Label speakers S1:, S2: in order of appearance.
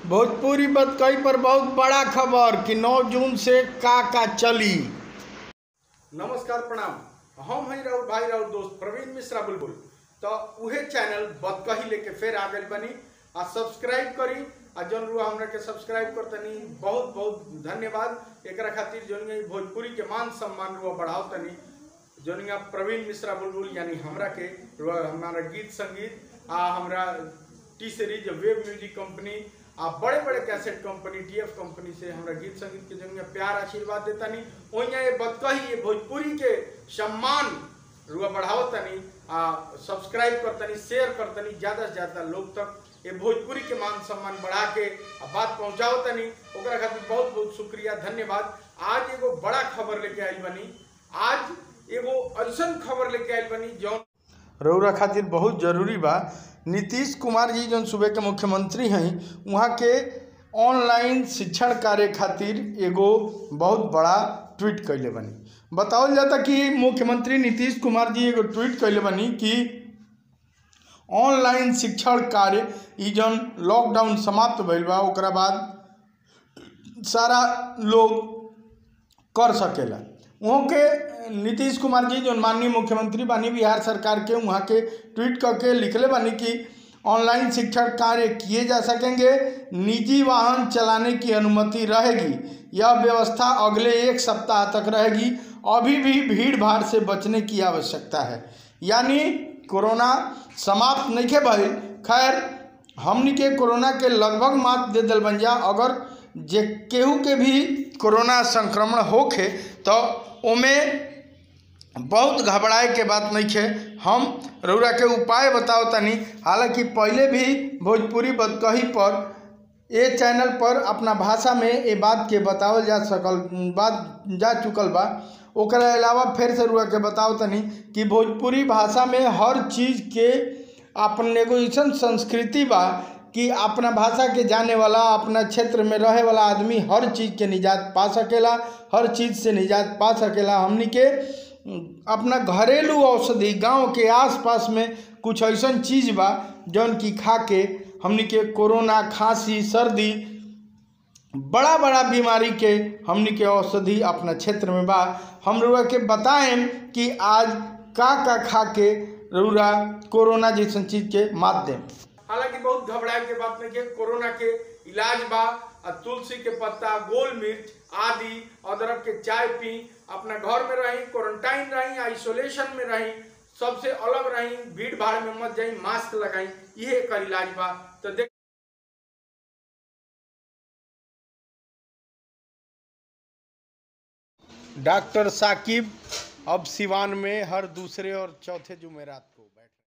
S1: भोजपुरी बतकई पर बहुत बड़ा खबर कि 9 जून से का का चली नमस्कार प्रणाम हम हैं राउर भाई राउर दोस्त प्रवीण मिश्रा बुलबुल तो उहे चैनल बतकही लेके फिर आ गई बनी आ सब्सक्राइब करी आ जौन रुआ हमरा के सब्सक्राइब करतनी बहुत बहुत धन्यवाद एकरा खातिर जौन ई भोजपुरी के मान सम्मान रुआ बढ़ाओ तनी जौन ई प्रवीण मिश्रा बुलबुल यानी हमरा के रुआ हमारा गीत संगीत आ हमरा T series web music company आ बड़े बड़े कैसेट कंपनी टीएफ कंपनी से हमरा गीत संगीत के जंग में प्यार आशीर्वाद देता नहीं ओइया ये बतकही ये भोजपुरी के सम्मान रुआ बढ़ाओ तनी आ सब्सक्राइब करतनी शेयर करतनी ज्यादा से ज्यादा लोग तक ये भोजपुरी के मान सम्मान बढ़ा के आ बात पहुंचाओ तनी ओकरा खातिर बहुत बहुत शुक्रिया धन्यवाद आज एगो बड़ा खबर लेके आइल बनी आज एगो ऐसन खबर लेके आइल बनी जौन रौरा खातिर बहुत जरूरी बा नीतीश कुमार जी जौन सूबे के मुख्यमंत्री हैं वहाँ के ऑनलाइन शिक्षण कार्य खातिर एगो बहुत बड़ा ट्वीट कैले बनी बतावल जाता कि मुख्यमंत्री नीतीश कुमार जी एगो ट्वीट कैले बनी कि ऑनलाइन शिक्षण कार्य ई जौन लॉकडाउन समाप्त भइल बा ओकरा बाद सारा लोग कर सकेला वहाँ के नीतीश कुमार जी जो माननीय मुख्यमंत्री बानी बिहार सरकार के वहाँ के ट्वीट करके लिखले बानी कि ऑनलाइन शिक्षण कार्य किए जा सकेंगे निजी वाहन चलाने की अनुमति रहेगी यह व्यवस्था अगले एक सप्ताह तक रहेगी अभी भी भीड़ भाड़ से बचने की आवश्यकता है यानी कोरोना समाप्त नहीं के भइल खैर हमनी के कोरोना के लगभग मात दे दिल बन जा अगर जे केहू के भी कोरोना संक्रमण होखे तो ओमे बहुत घबराए के बात नहीं है हम रौरा के उपाय बताओ तनी हालांकि पहले भी भोजपुरी बदकही पर ये चैनल पर अपना भाषा में ये बात के बतावल जा सकल बात जा चुकल बा ओकरा अलावा फिर से रुआ के बताओ तनी कि भोजपुरी भाषा में हर चीज़ के अपन एगो ऐसन संस्कृति बा कि अपना भाषा के जाने वाला अपना क्षेत्र में रहे वाला आदमी हर चीज़ के निजात पा सकेला हर चीज़ से निजात पा सकेला हमनी के अपना घरेलू औषधि गांव के आसपास में कुछ ऐसा चीज़ बा जौन की खा के हमनी के कोरोना खांसी सर्दी बड़ा बड़ा बीमारी के हमनी के औषधि अपना क्षेत्र में बा हम रुआ के बताएं कि आज का का खा के रुआ कोरोना जैसन चीज के मात दें हालांकि बहुत घबराए के बात नहीं है कोरोना के इलाज बा आ तुलसी के पत्ता गोल मिर्च आदि अदरक के चाय पी अपना घर में रही क्वारंटाइन रही आइसोलेशन में रही सबसे अलग रही भीड़ भाड़ में मत जाई मास्क लगाई ये एकर इलाज बा तो देख डॉक्टर साकिब अब सिवान में हर दूसरे और चौथे जुमेरात को बैठ